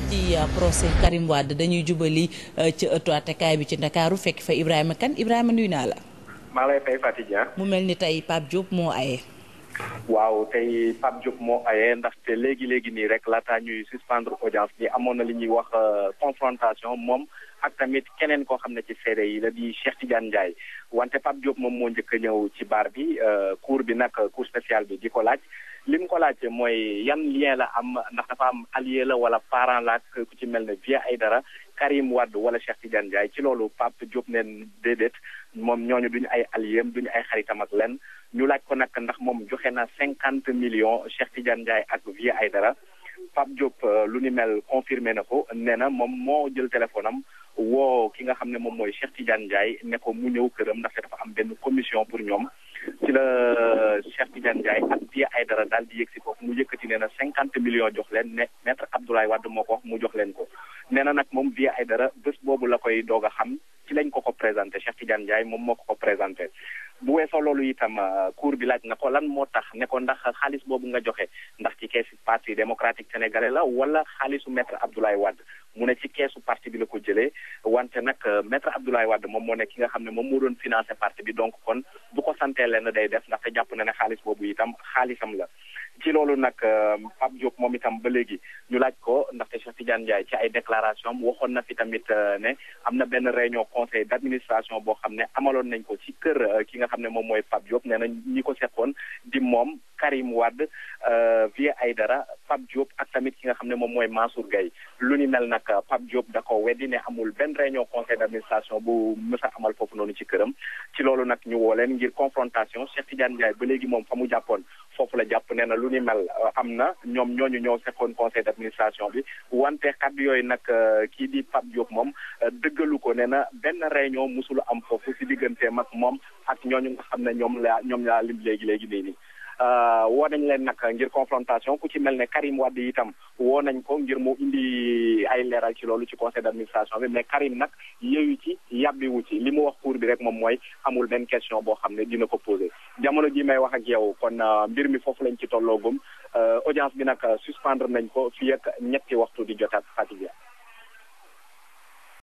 ci procès Karim Wade dañuy jubali ci ëttu attekaay bi ci Ndakaaru fekk fa Ibrahima Kane Ibrahima nuyu naa la. maa lay fay Fatou Dia. mu mel ni tey Pape Diop moo aye. waaw tey Pape Diop moo aye ndaxte léegi léegi nii rek laataa ñuy suspendre audience bi amoon na li ñuy wax confrontation moom ak tamit keneen koo xam ne ci seede yi la di Cheikh Tidiane Ndiaye wante Pape Diop moom moo njëkk a ñëw ci baar bi cour bi nag cour spéciale bi di ko laaj. li mu ko laajte mooy yan lien la am ndax dafa am allié la wala parent la ku ci mel ne Vieux Aïdara Karim Wade wala Cheikh Tidiane Ndiaye ci loolu Pape Diop neen déedéet moom ñooñu duñu ay alliéem duñu ay xaritam ak len ñu laaj ko nag ndax moom joxe na cinquante millions Cheikh Tidiane Ndiaye ak Vieux Aïdara Pape Diop lu ni mel confirmé na ko nee na moom moo jël téléphone am woo ki nga xam ne moom mooy Cheikh Tidiane Ndiaye ne ko mu ñëw këram ndaxte dafa am benn commission pour ñoom ci la Cheikh Tidiane Ndiaye ak Vieux Aïdara daal di yëg si foofu mu yëkkati nee na cinquante millions jox leen ne maître Abdoulaye Wade moo ko wax mu jox leen ko nee na nag moom Vieux Aïdara bés boobu la koy doog a xam ci lañ ko ko présenté Cheikh Tidiane Ndiaye moom moo ko ko présenté bu weesoo loolu itam cour bi laaj na ko lan moo tax ne ko ndax xaalis boobu nga joxe ndax ci keesu parti démocratique sénégalais la wala xaalisu maître Abdoulaye Wade mu ne ci keesu parti bi la ko jëlee wante nag maître Abdoulaye Wade moom moo ne ki nga xam ne moom moo doon financé parti bi donc kon bu ko santee leen day def ndaxte jàpp na ne xaalis boobu itam xaalisam la ci loolu nag Pape Diop moom itam ba léegi ñu laaj ko ndaxte Cheikh Tidiane Ndiaye ci ay déclaration waxoon na fi tamit ne am na benn réunion conseil d' administration boo xam ne amaloon nañ ko ci kër ki nga xam ne moom mooy Pape Diop nee na ñi ko seqoon di moom Karim Wade Vieux Aïdara Pape Diop ak tamit ki nga xam ne moom mooy Mansour Gueye lu ni mel nag Pape Diop da ko weddi ne amul benn réunion conseil d' administration bu mës a amal foofu noonu ci këram ci loolu nag ñu woo leen ngir confrontation Cheikh Tidiane Ndiaye ba léegi moom fa mu jàppoon foofu la jàpp nee na lu ni mel am na ñoom ñooñu ñoo seqoon conseil d' administration bi wante kàddu yooyu nag kii di Pape Diop moom dëggalu ko nee na benn réunion musulu am foofu si digganteem ak moom ak ñooñu nga xam ne ñoom la ñoom laa lim léegi léegi nii nii woo nañ leen nag ngir confrontation ku ci mel ne Karim Wade itam woo nañ ko ngir mu indi ay leeral ci loolu ci conseil d' administration bi mais Karim nag yeewu ci yàbbiwu ci li mu wax cour bi rek moom mooy amul benn question boo xam ne dina ko posé jamono ji may wax ak yow kon mbir mi foofu lañ ci tolloogum audience bi nag suspendre nañ ko fii ak ñetti waxtu di jotaat Fatick